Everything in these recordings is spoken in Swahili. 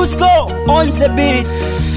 Dusko on the beat.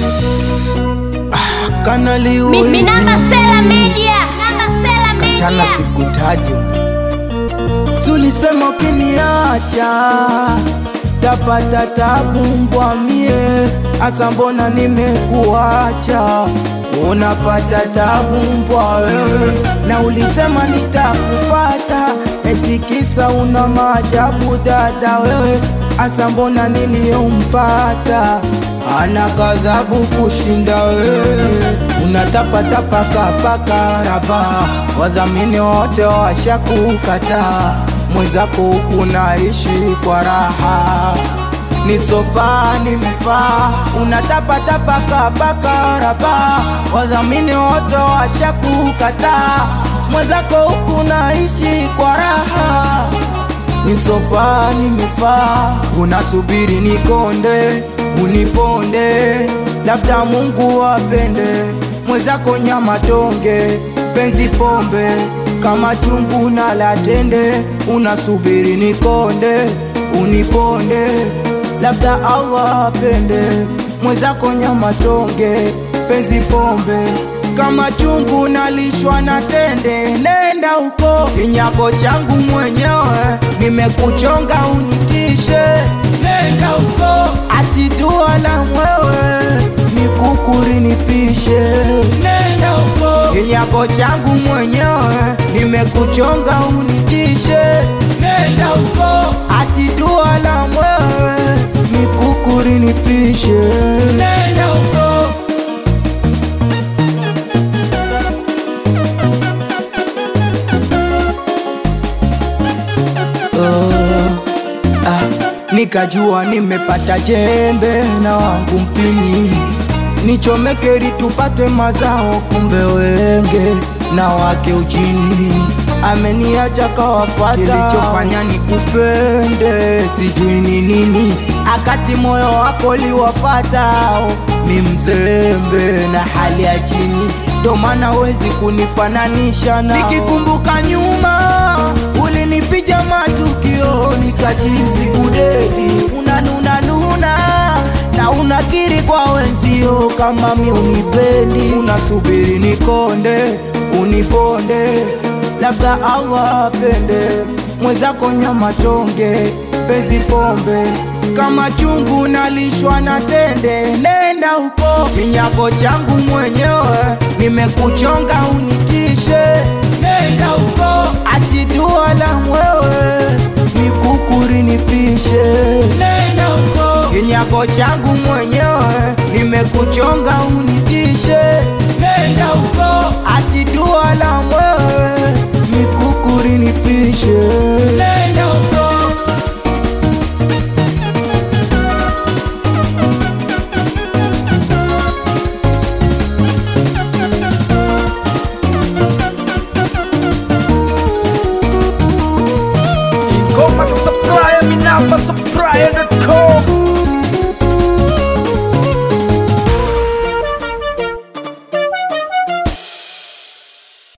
Kanali Mi, mi namba Sela Media. Namba Sela tana Media. sikutaje, sulisema ukiniacha tapata tabu mbwa mie, asa mbona nimekuacha unapata tabu mbwa wewe, na ulisema nitakufata eti kisa una maajabu dada wewe, asa mbona niliyompata ana kadhabu kushinda wewe, unatapatapa kapaka raba, wadhamini wote washakukataa, mwenzako huku naishi kwa raha ni sofa nimefaa, unatapatapa kapaka raba, wadhamini wote washakukataa, mwenzako huku naishi kwa raha ni sofa nimefaa, unasubiri nikonde uniponde, labda Mungu apende mwenzako nyama tonge, penzi pombe kama chungu na latende, unasubiri nikonde uniponde, labda Allah apende mwenzako nyama tonge, penzi pombe kama chungu nalishwa na tende, nenda huko kinyako changu mwenyewe, nimekuchonga unitishe, nenda huko ati dua la mwewe nikukuri nipishe, nenda huko kinyako changu mwenyewe, nimekuchonga unitishe, nenda huko ati dua la mwewe nikukuri nipishe, nenda huko ah, nikajua nimepata jembe na wangu mpini nichomekeri tupate mazao, kumbe wenge na wake ujini ameniacha kawafata. Kilichofanya nikupende sijui ni nini, akati moyo wako liwafatao mi mzembe na hali ya chini, ndo maana wezi kunifananisha na nikikumbuka nyuma ulinipija matukio nikajizi kudedi unanunanuna na unakiri kwa wenzio kama mi unipendi, unasubiri nikonde uniponde, labda Allah apende mwenzako nyama tonge, penzi pombe kama chungu nalishwa na tende, nenda huko kinyako changu mwenyewe, nimekuchonga unitishe, nenda huko ati dua la mwewe nikukuri nipishe, nenda huko kinyako changu mwenyewe, nimekuchonga unitishe, nenda huko ati dua la mwewe